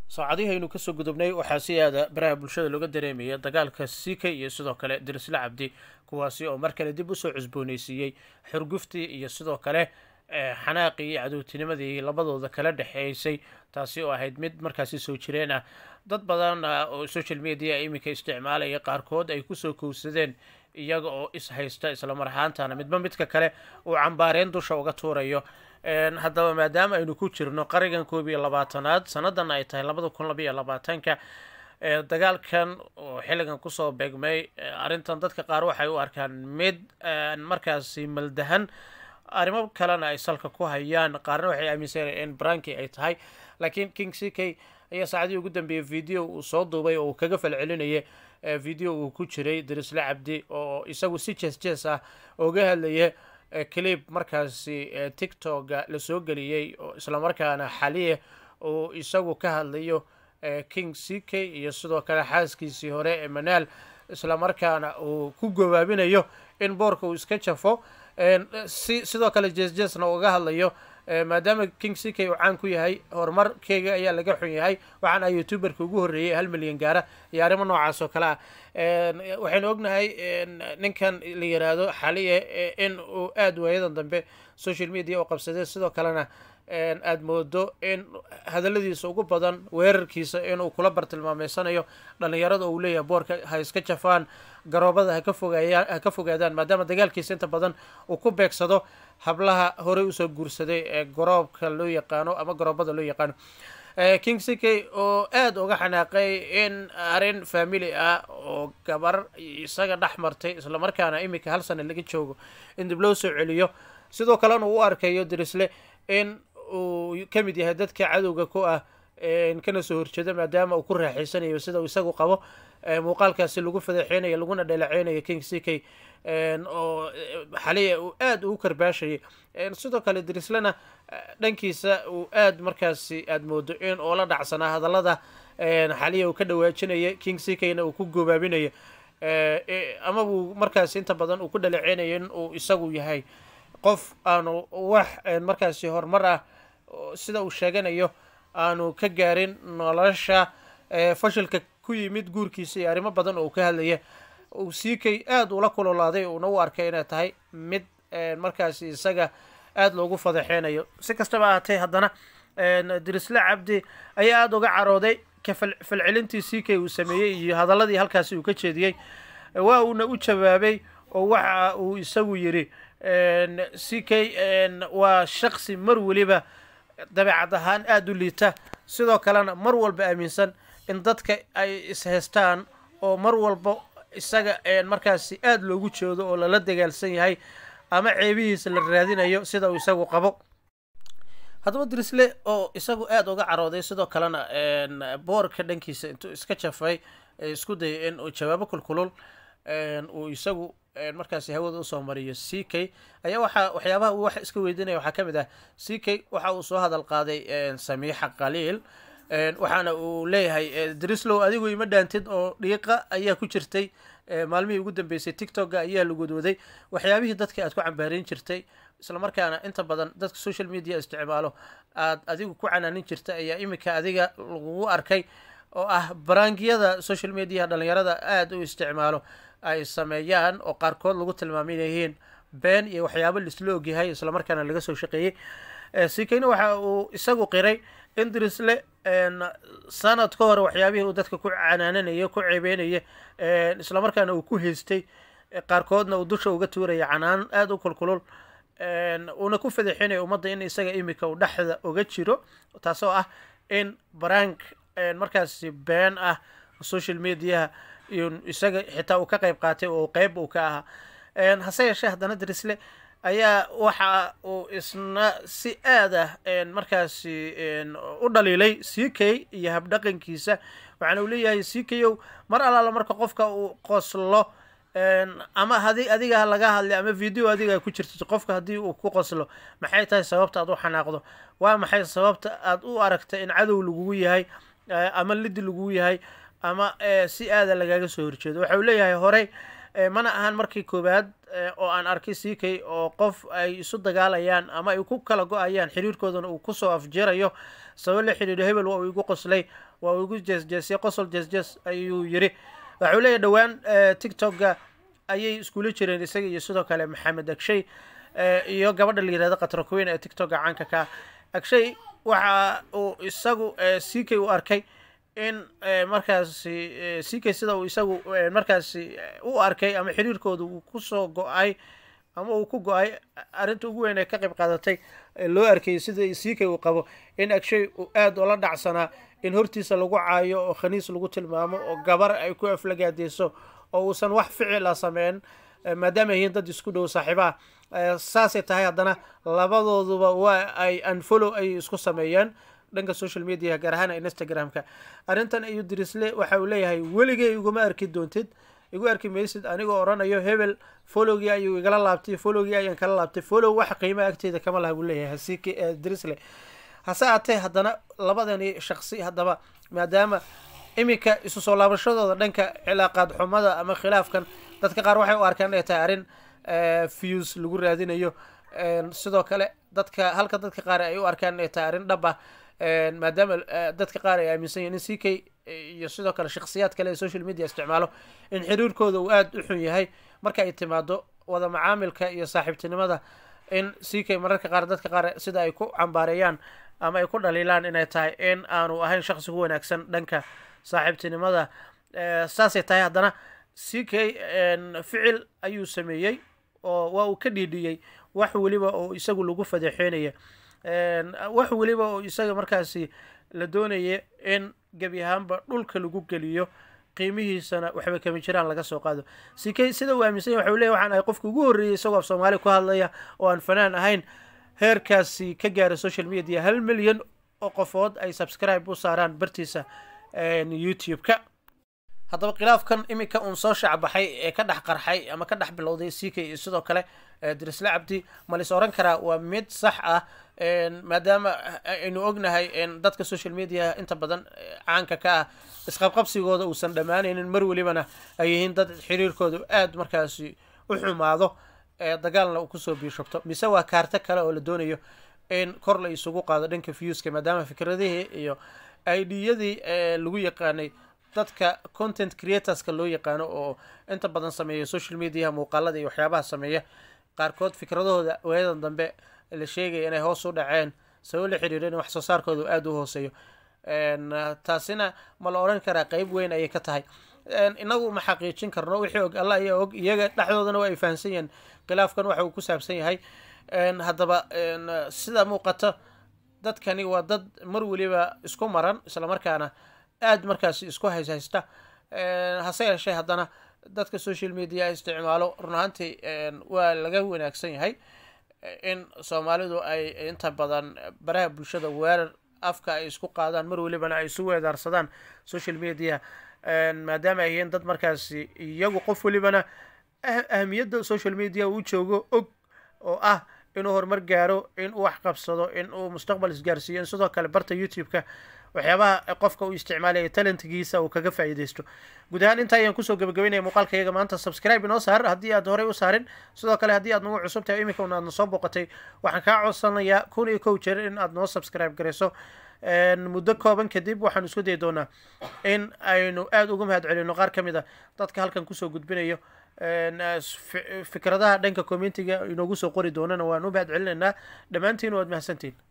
saacadihii aynu kasoo gudubnay waxaa si aada baraha bulshada looga dareemaya dagaalka sika iyo sidoo kale dirisle cabdi kuwaasi oo mar kale dib usoo cusbooneysiiyey xurguftii iyo sidoo kale xanaaqii iyo cadowtinimadii labadooda kala dhexeysay taasi oo ahayd mid markaasi soo jireen ah dad badan oo social media iminka isticmaalaya qaarkood ay kusoo kowsadeen iyaga oo is haysta islamar ahaantana midba midka kale uu cambaareen dusha uga tuurayo haddaba maadaama aynu ku jirno qarigan koob iyo labaatanaad sanadan ay tahay labada kun labaiyo labaatanka dagaalkan oo xilligan kusoo beegmay arrintan dadka qaar waxay u arkaan mid markaasi maldahan arrimo kalena ay salka ku hayaan qaarna waxay aaminsanaya in branki ay tahay laakiin king c k ayaa saacadihii ugu dambeeyay video uu soo duubay oo uu kaga falcelinaya video uu ku jiray dirisle cabdi oo isagu si jees jees ah oga hadlaya clib markaasi tiktoka lasoo geliyey oo islamarkaana xaliye uu isagu ka hadlayo king c k iyo sidoo kale xaaskiisii hore ee manaal islamarkaana uu ku gabaabinayo in boorka uu iska jafo si sidoo kale jees jeesna uga hadlayo maadaama king c k uu caan ku yahay horumarkeyga ayaa laga xun yahay waxaan ah youtuberka ugu horreeyay hal milyan gaara iyo arrimo noocaas oo kale ah waxaynu ognahay ninkan la yiraahdo xaliye in uu aada waayadan dambe social media u qabsaday sidoo kalena aada moodo in hadaladiisa ugu badan weerarkiisa inuu kula bartilmaameysanayo dhalinyarada uu leeyahay boorka ha iska jafaan garoobada haka fogaayaan ha ka fogaadaan maadaama dagaalkiisa inta badan uu ku beegsado hablaha horey usoo guursaday ee garoobka loo yaqaano ama garoobada loo yaqaano king c k oo aada uga xanaaqay in arrin family ah oo gabar isaga dhex martay islamarkaana iminka hal sana laga joogo in dib loo soo celiyo sidoo kalena uu u arkayo dirisle in uu ka mid yahay dadka cadowga ku ah kana soo horjeeda maadaama uu ku raaxaysanayo sida uu isagu qabo muuqaalkaasi lagu fadeexeynayo laguna dhalaceynayo king c k oo xaliya uu aada ugu karbaashayay sidoo kale dirislena dhankiisa uu aada markaasi aada moodo in oo la dhacsanaa hadallada xaliya uu ka dhawaajinaya king c k na uu ku gobaabinayo ama uu markaasi inta badan uu ku dhalaceynayo in uu isagu yahay qof aanu wax markaasi horumar ah sida uu sheeganayo aanu ka gaarin nolosha fashilka ku yimid guurkiisa iyo arrimo badan oo uu ka hadlaya uu sii kay aada ula kulolaaday uuna u arkay inay tahay mid markaasi isaga aada loogu fadaxeynayo si kastaba ahaatee haddana dirisle cabdi ayaa aada uga carooday ka falcelintii sii kay uu sameeyey iyo hadaladii halkaasi uu ka jeediyey waa uuna u jawaabay oo waxa uu isagu yidhi c k waa shaqsi mar weliba dabeecad ahaan aada u liita sidoo kalena mar walba aaminsan in dadka ay ishaystaan oo mar walba isaga markaasi aada loogu jeedo oo lala dagaalsan yahay ama ceebihiisa la raadinayo sida uu isagu qabo haddaba dirisle oo isagu aada uga carooday sidoo kalena boorka dhankiisa intuu iska jafay isku dayay in uu jawaabo kulkulul uu isagu markaasi hawada usoo mariyo c k ayaa waxaa waxyaabaha uu wax iska weydiinaya waxaa ka mid ah c k waxa uu soo hadal qaaday samiixa qaliil waxaana uu leeyahay drislow adigu ima dhaantid oo dhiiqa ayaa ku jirtay maalmihii ugu dambeysay tiktoka ayaa lagodwaday waxyaabihii dadka aad ku cambaarin jirtay islamarkaana inta badan dadka social media isticmaalo aad adigu ku canaanin jirta ayaa iminka adiga lagugu arkay oo ah baraangiyada social media dhalinyarada aada u isticmaalo ay sameeyaan oo qaarkood lagu tilmaaminayihiin been iyo waxyaabo laisla ogyahay islamarkaana laga soo shaqeeyey sikeyne waxa uu isagu qiray in dirisle sanad ka hore waxyaabihii uu dadka ku canaananaya ku ceebeynaya islamarkaana uu ku haystay qaarkoodna uu dusha uga tuuraya canaan aada u kulkulul uuna ku fadaxinaya ummadda in isaga imika uu dhexda uga jiro taasoo ah in barank markaasi been ah social mediaha iyo isaga xitaa uu ka qeyb qaatay oo qeyb uu ka ahaa hase yeeshee haddana dirisle ayaa waxa uu isna si aada markaasi u dhaliilay c k iyo habdhaqankiisa waxaana uu leeyahay c k ow mar allaala marka qofka uu qoslo ama hadi adiga laga hadlay ama video adiga ku jirto qofka haddii uu ku qoslo maxay tahay sababta aad u xanaaqdo waa maxay sababta aad u aragta in cadow lagugu yahay ama lidi lagugu yahay ama si aada lagaga soo horjeedo waxa uu leeyahay horey mana ahan markii koowaad oo aan arkay c k oo qof ay isu dagaalayaan ama ay ku kala go-ayaan xiriirkoodana uu kusoo afjirayo sabab la xidhiidho hebel waa uu igu qoslay waa uu igu jeesjeesay qosol jeesjees ayuu yiri waxuu leeyahy dhowaan tictokga ayay iskula jireen isaga iyo sidoo kale maxamed agshay iyo gabadha la yirahdo qatrakuweyn ee tictokga caanka ka agshay waxa uu isagu ck u arkay in markaasi ck sida uu isagu markaasi u arkay ama xiriirkooda uu kusoo go-ay ama uu ku go-ay arrinta ugu weyn ee ka qayb qaadatay loo arkayay sida ck uu qabo in agshay uu aada oola dhacsanaa in hortiisa lagu caayo oo khaniis lagu tilmaamo oo gabar ay ku aflagaadeyso oo uusan wax ficila sameyn maadaama yihiin dad isku dhow saaxiibaha saasay tahay haddana labadooduba waa ay unfollow ay isku sameeyeen dhanka social media gaar ahaan instagram-ka arrintan ayuu dirisle waxa uu leeyahay weligay iguma arki doontid igu arki maysid anigoo odhanayo hebel followgii ayuu igala laabtay followgii ayaan kala laabtay follow wax qiima agteeda kama laha buu leeyahay hasik dirisle hase aatee haddana labadani shaqsi haddaba maadaama iminka isu soo laabashadooda dhanka cilaaqaad xumada ama khilaafkan dadka qaar waxay u arkaan inay tahay arrin fuse lagu raadinayo sidoo kale dadka halka dadka qaar ay u arkaan inay tahay arrin dhab ah maadaama dadka qaar ay aaminsan yihin in c k iyo sidoo kale shakhsiyaad kale ee social media isticmaalo in xiriirkooda uu aada u xun yahay marka ay timaado wada macaamilka iyo saaxiibtinimada in c k mararka qaar dadka qaar sida ay ku cambaareeyaan ama ay ku dhaliilaan inay tahay in aanu ahayn shaqsi ku wanaagsan dhanka saaxiibtinimada saasay tahay haddana c k ficil ayuu sameeyey oo waa uu ka dhiidhiyey wax weliba oo isagu lagu fadeexeynaya wax weliba oo isaga markaasi la doonaya in gebi ahaanba dhulka lagu geliyo qiimihiisana waxba kama jiraan laga soo qaado c k sida uu aaminsan yahy waxa uu leeyahy waxaan ahay qofka ugu horreeyay isagoo af soomaali ku hadlaya oo aan fanaan ahayn heerkaasi ka gaara social media hal milyan oo qofood ay subscribe u saaraan bartiisa youtube-ka haddaba khilaafkan iminka uun soo shacbaxay ee ka dhex qarxay ama ka dhex bilowday c k iyo sidoo kale dirisle cabdi malis oran karaa waa mid sax ah maadaama aynu ognahay dadka social media inta badan caanka ka ah isqabqabsigooda uusan dhammaanaynin mar welibana ay yihiin dad xiriirkooda aada markaasi u xumaado dagaalna uu kusoo biishogto mise waa kaarto kale oo la doonayo in kor la isugu qaado dhanka viewska maadaama fikradihii iyo idiyadii lagu yaqaanay dadka content creatorska loo yaqaano oo inta badan sameeya social mediaha muuqaalada iyo waxyaabaha sameeya qaarkood fikradahooda waayadan dambe la sheegaya inay hoos u dhaceen sabab la xiriiro in wax soo saarkooda aada u hooseeyo taasina ma la odhan karaa qeyb weyn ayay ka tahay inagu ma xaqiijin karno wixii og alla ayaa og iyaga dhexdoodana waa ay fahamsan yihiin khilaafkan waxa uu ku saabsan yahay haddaba sida muuqato dadkani waa dad mar weliba isku maran islamarkaana aada markaasi isku hayshaysta hase yeeshee haddana dadka social media isticmaalo run ahaantii waa laga wanaagsan yahay in soomaalidu ay inta badan baraha bulshada weerar afka ay isku qaadaan mar welibana ay isu weedaarsadaan social media maadaama ay yihiin dad markaasi iyagu qof welibana ahamiyadda social media uu joogo og oo ah inuu horumar gaaro in uu wax qabsado in uu mustaqbal isgaarsiiyo in sidoo kale barta youtube-ka waxyaabaha qofka uu isticmaalaya talentgiisa uu kaga faa'iidaysto guud ahaan intaa ayaan kusoo gabagabeynaya muuqaalka iyaga maanta subscribe inoo saar haddii aad horey u saarin sidoo kale haddii aad nagu cusub tahay iminka un aadna soo booqatay waxaan kaa codsanayaa kun iyo kow jeer in aad noo subscribe garayso muddo kooban kadib waxaanu isku dayi doonaa in aynu aada uga mahad celino qaar ka mid a dadka halkan kusoo gudbinayo fikradaha dhanka commentiga inoogu soo qori doonana waan u mahad celinaynaa dhammaantiin waad mahadsantiin